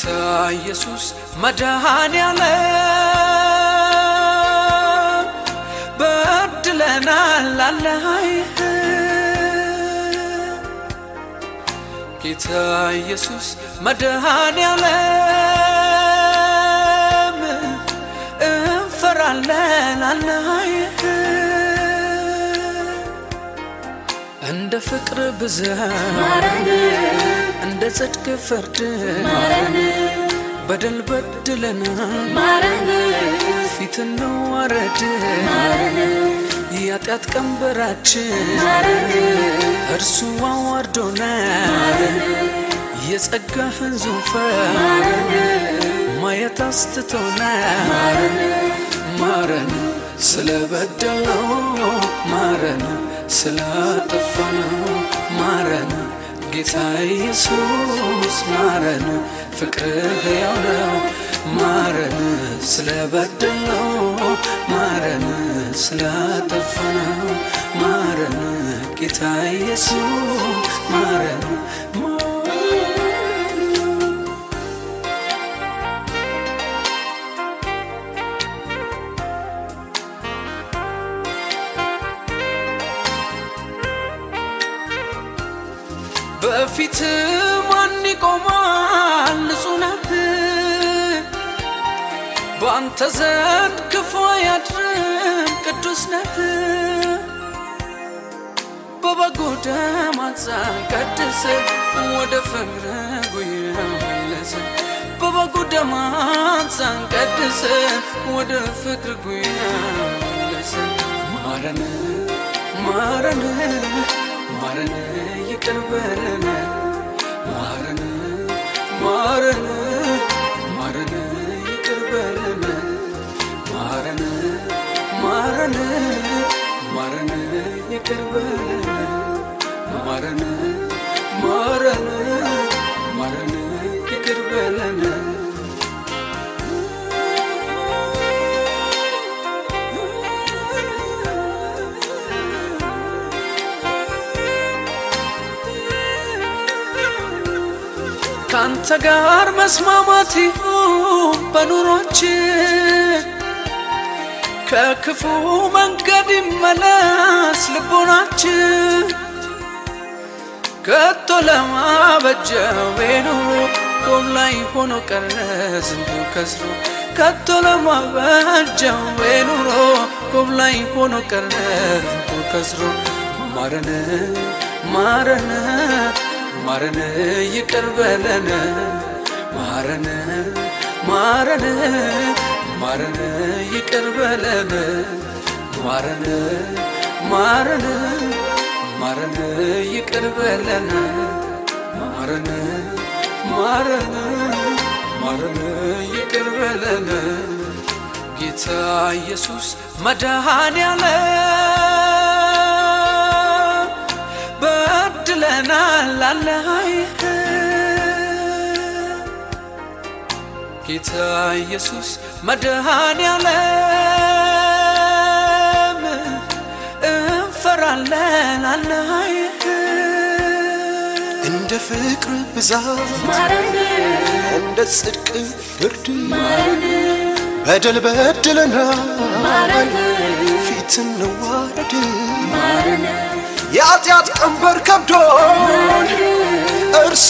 ጌታ ኢየሱስ መድኃኔዓለም በድለናል አለሃይህ ጌታ ኢየሱስ መድኃኔዓለም እንፈራለን አለሃይህ እንደ ፍቅር ብዛት እንደ ጽድቅ ፍርድ በደል በድለናል ፊት እንዋረድ የኃጢአት ቀንበራችን እርሱ አዋርዶናል የጸጋህን ዙፋን ማየት አስትቶናል ማረን ስለበደለው ማረን ስላጠፋነው ማረን ጌታ ኢየሱስ ማረን ፍቅርህ ሕያው ነው ማረን ስለበደለው ማረን ስላጠፋነው ማረን ጌታ ኢየሱስ ማረን በፊት ማን ይቆማል? ንጹህ ነህ፣ በአንተ ዘንድ ክፉ አያድርም፣ ቅዱስ ነህ። በበጉ ደም አንጻን ቀድስ፣ ወደ ፍቅር ጉያ መለሰ። በበጉ ደም አንጻን ቀድስ፣ ወደ ፍቅር ጉያ መለሰ። ማረን ማረን ማረን ይቅር በለን ማረን ማረን ማረን ይቅር በለን ማረን ማረን ማረን ይቅር በለን ማረን ማረን ማረን ይቅር በለን ካንተ ጋር መስማማት ይሁን በኑሯችን ከክፉ መንገድ ይመለስ ልቦናችን ከቶ ለማበጀው ኑሮ ቆም ላይ ሆኖ ቀረ ዝንቡ ከስሮ ከቶ ለማበጀው ኑሮ ቆም ላይ ሆኖ ቀረ ዝንቡ ከስሮ ማረን ማረን ማረን ይቅር በለን ማረን ማረን ማረን ይቅር በለን ማረን ማረን ማረን ይቅር በለን ማረን ማረን ማረን ይቅር በለን ጌታ ኢየሱስ መድኃኔዓለም በድለናል አለሃይህ ጌታ ኢየሱስ መድኃኔዓለም እንፈራለን አለሃይህ እንደ ፍቅር ብዛት እንደ ጽድቅ ፍርድ በደል በድለናል ፊት እንዋረድ የኃጢአት ቀንበር ከብዶን እርሱ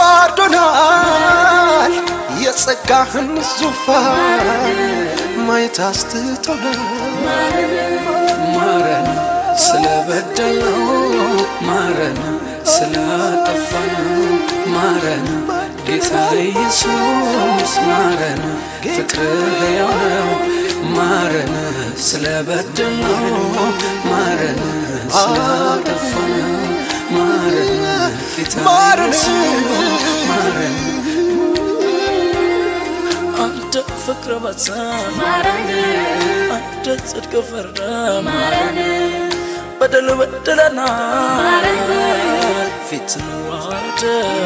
አዋርዶናል የጸጋህን ዙፋን ማየት አስትቶናል ማረን ስለበደለው ማረን ስላጠፋነው ማረን ጌታ ኢየሱስ ማረን ፍቅርህ ሕያው ነው ማረን ስለበደለው ማረን ስላጠፋነው ማረን ጌታ ማረን ኢየሱስ ማረን አንተ ፍቅር በዛ አንተ ጽድቅ ፈርደ በደል በደለናል ፊት እንዋረድ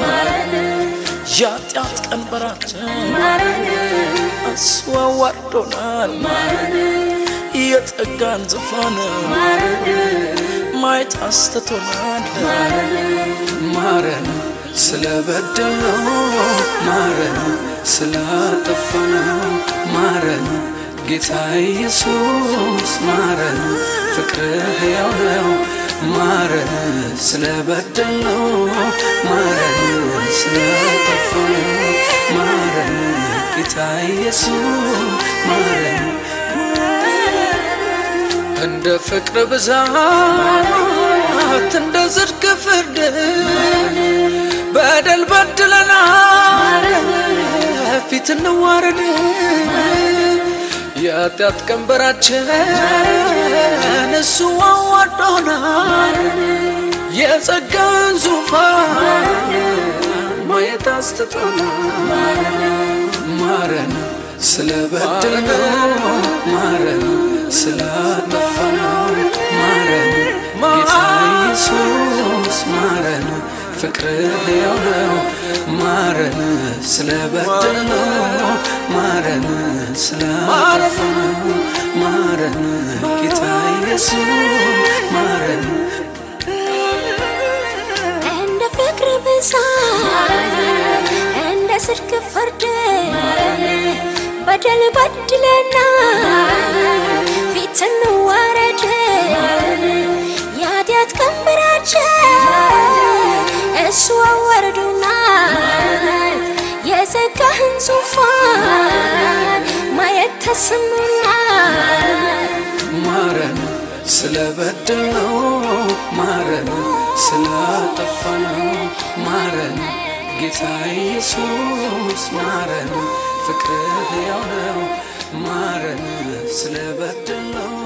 የኃጢአት ቀንበራችን እሱ አዋርዶናል የጸጋን ዙፋን ማየት አስተቶናል ማረን ስለበደልነው ማረን ስላጠፋነው ማረን ጌታ ኢየሱስ ማረን ፍቅርህ ሕያው ነው ማረን ስለበደልነው ማረን ስላጠፋነው ማረን ጌታ ኢየሱስ ማረን እንደ ፍቅር ብዛት እንደ ጽድቅ ፍርድ በደል በድለናል ፊት እንዋረድ የኃጢአት ቀንበራችን እሱ አዋዶናል የጸጋን ዙፋን ማየት አስትቶናል ማረን ስለበደልነው ማረን ስላጠፋነው ማረን ጌታ ኢየሱስ ማረን ፍቅርህ ሕያው ነው ማረን ስለበደልነው ማረን ስላጠፋነው ማረን ጌታ ኢየሱስ ማረን እንደ ፍቅር ብዛት እንደ ጽድቅ ፍርድ በደል በድለና ፊት እንዋረድ የኃጢአት ቀንበራችን እሱ አዋርዶናል የጸጋህን ዙፋን ማየት ተስኖናል ማረን ስለበደልነው ማረን ስላጠፋነው ማረን ጌታ ኢየሱስ ማረን ፍቅርህ ሕያው ነው ማረን ስለበደልነው